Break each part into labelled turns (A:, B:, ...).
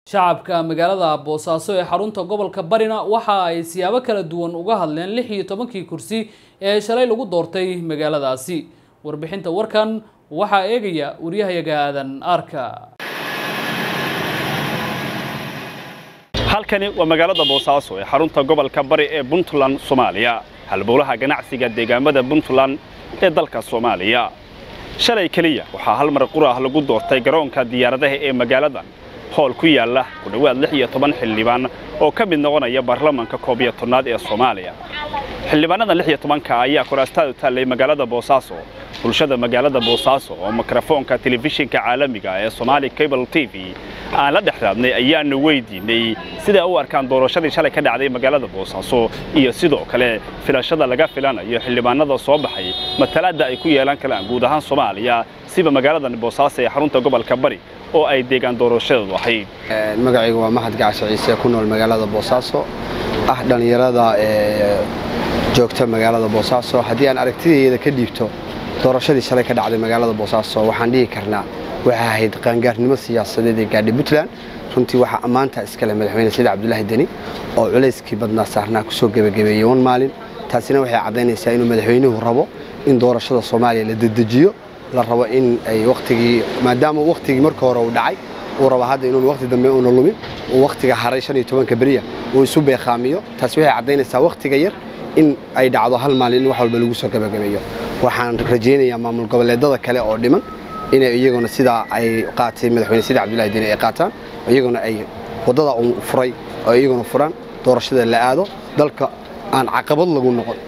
A: shacabka magaalada boosaaso ee xarunta gobolka barina waxa ay siyaabo kala duwan uga hadleen lix iyo tobankii kursi ee shalay lagu doortay magaaladaasi warbixinta warkan waxaa eegaya waryahayaga aadan aarka
B: halkani waa magaalada boosaaso ee xarunta gobolka bari ee puntland soomaaliya halbowlaha ganacsiga deegaamada puntland ee dalka soomaaliya shalay keliya waxaa hal mar qura ah lagu doortay garoonka diyaaradaha ee magaaladan hool ku yaalla ku dhowaad lix iyo toban xildhibaan oo ka mid noqonaya baarlamanka koob iyo tobnaad ee soomaaliya xildhibaanadan lix iyo tobanka ayaa koraastaadu taallay magaalada boosaaso bulshada magaalada boosaaso oo mikrofoonka telefishinka caalamiga ee somaali cable t v aan la dhex raadnay ayaanu weydiinay siday u arkaan doorashadii shalay ka dhacday magaalada boosaaso iyo sidoo kale filashada laga filanayo xildhibaanada soo baxay matalaadda ay ku yeelan karaan guud ahaan soomaaliya siba magaaladan boosaaso ee xarunta gobolka bari oo ay deegaan doorashadeedu ahayd
C: magacaygu waa mahad gacasho ciise ku nool magaalada boosaaso ah dhallinyarada ee joogta magaalada boosaaso haddii aan aragtidayda ka dhiibto doorashadii shalay ka dhacday magaalada boosaaso waxaan dhihi karnaa waxay ahayd qaangaarnimo siyaasadeed ee gaadhay puntland runtii waxaa ammaanta iskale madaxweyne sida cabdulaahi deni oo culayskii badnaa saarnaa kusoo gebagabeeyey wan maalin taasina waxay caddaynaysaa inuu madaxweynuhu rabo in doorashada soomaaliya la dedejiyo la rabo in ay wakhtigii maadaama wakhtigii marka hore uu dhacay uu rabo hadda inuun wakhti dambe uuna lumin uu wakhtiga haray shan iyo tobanka beriya uu isu beeqaamiyo taasi waxay caddaynaysaa wakhtiga yar in ay dhacdo hal maalin in wax walba lagu soo gebagabeeyo waxaan rajaynayaa maamul goboleedada kale oo dhiman inay iyaguna sidaa ay qaatay madaxweyne sida cabdullahi deni ay qaataan iyaguna ay waddada uu furay oo iyaguna furaan doorashada la aado dalka aan caqabad lagu noqon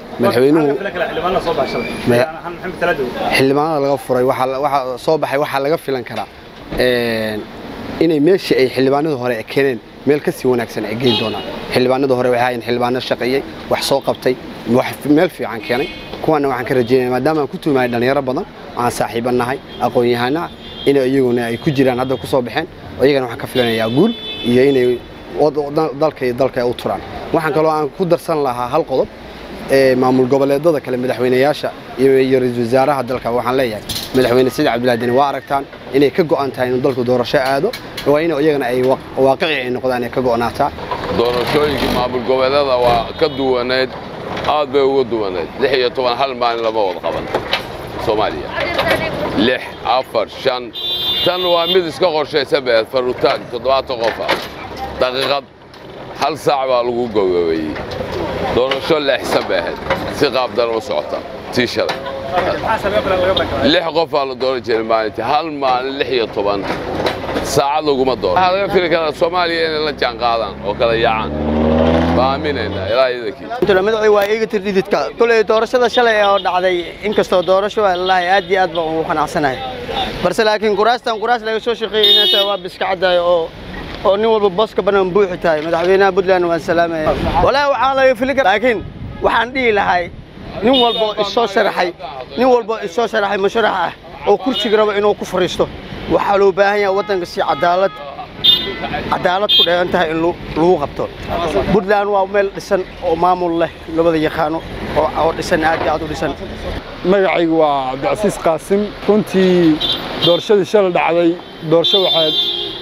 C: xildhibaanada laga furay waxa soo baxay waxaa laga filan karaa inay meeshii ay xildhibaanada hore keeneen meel ka sii wanaagsan ay geyn doonaan xildhibaanada hore waxay ahayn xildhibaano shaqeeyey wax soo qabtay meel fiican keenay kuwaana waxaan ka rajaynaya maadaama aan ku tuumahay dhallinyaro badan aan saaxiiba nahay aqoon-yahana ah inay iyaguna ay ku jiraan hadda ku soo baxeen iyagana waxaan ka filanayaa guul iyo inay dalka iyo dalka u turaan waxaan kaloo aan ku darsan lahaa hal qodob maamul goboleedada kale madaxweynayaasha iyo ra-iisul wasaaraha dalka waxaan leeyahay madaxweyne sida cabdullahi deni waa aragtaan inay ka go'an tahay inuu dalku doorasho aado waa in iyagana ay waaqici ay noqdaan ay ka go'naataa
D: doorashooyinkii maamul goboleedada waa ka duwaneed aad bay uga duwaneed lix iyo toban hal maalin lama wada qaban soomaaliya lix afar shan tan waa mid iska qorshaysa beed farutaan toddobaatan qof ah daqiiqad hal saac baa lagu gowgabeeyey doorasho leexsan bay ahayd si qaabdana u socota tii shalay lix qof baa la dooran jiray maalintii hal maalin lix iyo toban saacad laguma dooro waxaa laga fili karaa soomaaliya inay la jaan qaadaan oo kala yaacaan baaminaynaa ilaa iidankii
E: magacii waa iiga tirdhididka kuley doorashada shalay oo dhacday inkastoo doorasho waa lalahay aad iyo aad baan ugu qanacsanahay balse laakiin kuraastan kuraas laga soo shaqeeyey inay waa biska caddahay oo oo nin walba booska bannaan buuxi tahay madaxweynaha puntland waan salaamaya walaahi waxaan laga fili kara laakiin waxaan dhihi lahay nin walbo isoo sharaxay nin walbo isoo sharaxay masharax ah oo kursiga raba inuu ku fadhiisto waxaa loo baahan yahay waddanka si cadaalad cadaalad ku dheehan tahay in lagu qabto puntland waa meel dhisan oo maamul leh labada yaqaano oo dhisan aad iyo aad u dhisan
F: magacaygu waa cabdicasiis qaasim runtii doorashadii shalay dhacday doorasho waxaad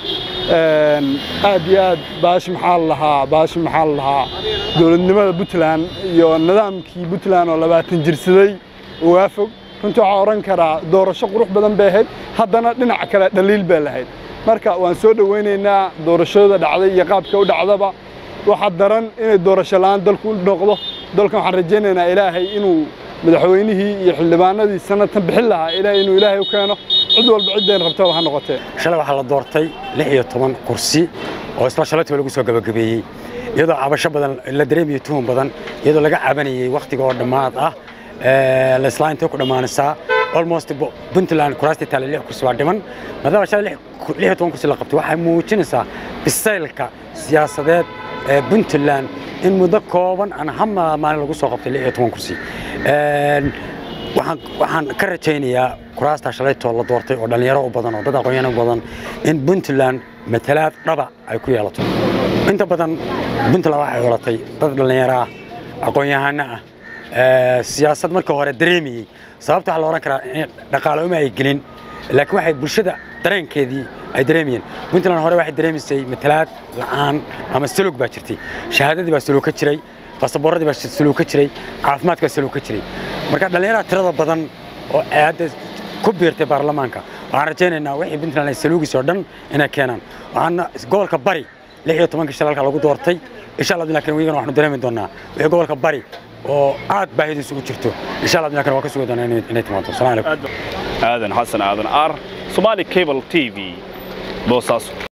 F: aad iyo aad baashi maxaa lahaa baashi maxaa la lahaa dowladnimada puntland iyo nidaamkii puntland oo labaatan jirsaday waafog runtii waxaa odhan karaa doorasho qurux badan bay ahayd haddana dhinac kale dhaliil bay lahayd marka waan soo dhowaynaynaa doorashada dhacday iyo qaabka u dhacdaba waxaa daran inay doorasho la'aan dalku u noqdo dalkan waxaan rajaynaynaa ilaahay inuu madaxweynihii iyo xildhibaanadii sanadkan bixin lahaa ilaahay inuu ilaahay u keeno cid walba ciddeen rabtaba ha noqotee
G: shalay waxaa la doortay lix iyo toban kursi oo isla shalaytiba lagu soo gabagabeeyey iyadoo cabasho badan la dareemayo tuhun badan iyadoo laga cabanayey wakhtiga oo dhammaad ah laslaa intay ku dhammaanaysaa almost puntland kuraastii taale lix kursi waa dhiman maadaama shalay lix iyo toban kursi la qabtay waxay muujinaysaa bisaylka siyaasadeed ee puntland in muddo kooban aan hama maalin lagu soo qabtay lix iyo toban kursi waxaan ka rajaynayaa kuraastaa shalaytoo la doortay oo dhallinyaro u badan oo dad aqoonyano badan in puntland matalaad dhaba ay ku yeelato inta badan puntland waxay xulatay dad dhallinyaro ah aqoon-yahano ah siyaasad markii hore dareemayey sababta waxaa la odhan karaa in dhaqaale uma ay gelin laakiin waxay bulshada dareenkeedii ay dareemayeen puntland hore waxay dareemaysay matalaad la'aan ama salog baa jirtay shahaadadii baa salog ka jiray basaboorradii baa salog ka jiray caafimaadka baa salog ka jiray marka dhallinyarada tirada badan oo hadda ku biirtay baarlamaanka waxaan rajaynaynaa wixii puntland ay saluugis oo dhan inay keenaan waxaana gobolka bari lix iyo tobankii shalalka lagu doortay insha allah laakiin wigana waxaanu dareemi doonaa wixii gobolka bari oo aad baahidiisu u jirto insha allah laakiin waa ka sugi doonaa inay timaado salaam calaykum
B: aadan xasan aadan ar somali cable t v boosaaso